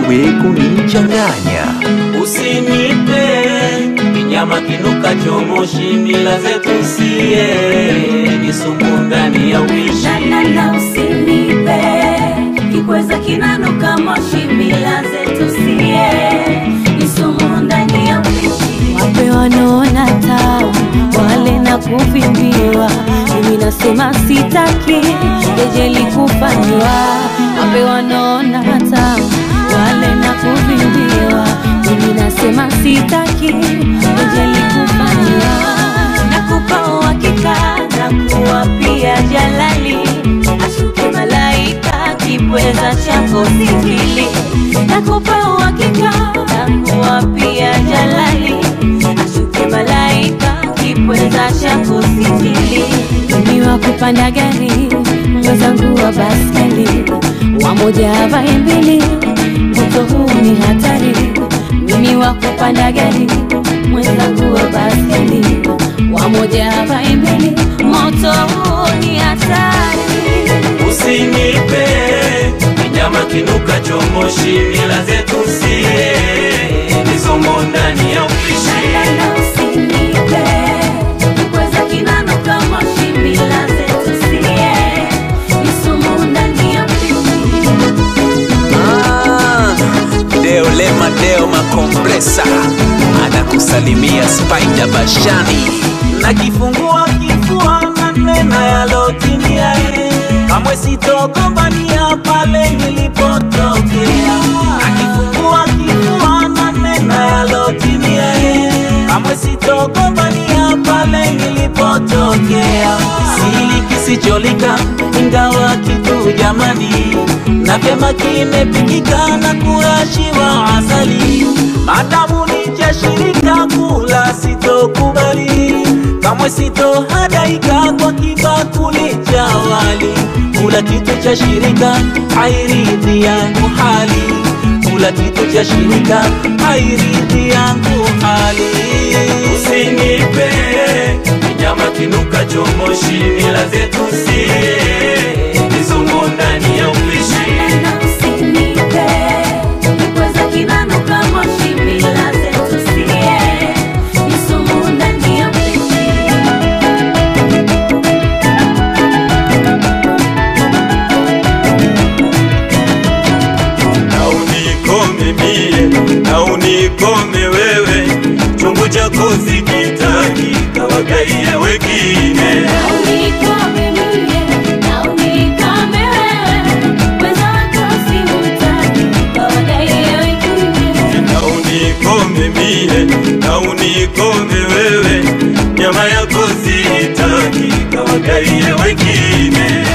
we kunichanganya. Usinipe kinyama kinuka chomoshi, mila zetu sie ni sumu ndani ya uishi. Nana usinipe kikweza kinanuka moshi, mila zetu sie ni sumu ndani ya uishi. Wape wanaona tabu wale na kuvimbiwa, mimi nasema sitaki kejeli kufanyiwa. Wape wanaona tabu wale na kuvimbiwa, mimi nasema sitaki kejeli kufanyiwa. Nakupa uhakika na kuwa pia jalali, ashuke malaika kipweza chako sijili. Nakupa uhakika na kuwa pia jalali, ashuke malaika kipweza chako sijili. Mimi wa kupanda gari, mwenzangu wa baskeli, wamoja havae mbili, moto huu ni hatari. Mimi wa kupanda gari, mwenzangu wa baskeli, wamoja havae mbili, moto huu ni hatari. Usinipe kinyama kinuka chomoshi, mila zetu sie ni sumu ndani ya uishi. Nana usinipe kikweza kinanuka moshi, mila zetu sie ni sumu ndani ya uishi. Ah, Deo Lema Deo Makompresa anakusalimia Spider Bashani. Nakifungua kifua na nena yalotimia, eh. kamwe sitogombania pale nilipotokea. Nakifungua kifua na nena yalotimia, eh. kamwe sitogombania pale nilipotokea. Sili kisicholika ingawa kitu jamani, na vyema kimepikika na kurashiwa asali, madamu ni cha shirika kula sitokubali, kamwe sitohadaika kwa kibakuli cha wali. Kula kitu cha shirika hairidhi yangu hali, kula kitu cha shirika hairidhi yangu hali. Usinipe kinyama kinuka chomoshi, mila zetu sie ni sumu ndani ya uishi. Nana usinipe kikweza kinanuka moshi, mila zetu sie ni sumu ndani ya uishi. na unikome mie na unikome wewe, chungu chako sikitaki, kawagaie wengine. Unikome mie na unikome wewe, wenzako simtaki, wawagaie wengine. na unikome mie na unikome wewe, nyama yako sitaki, kawagaie wengine.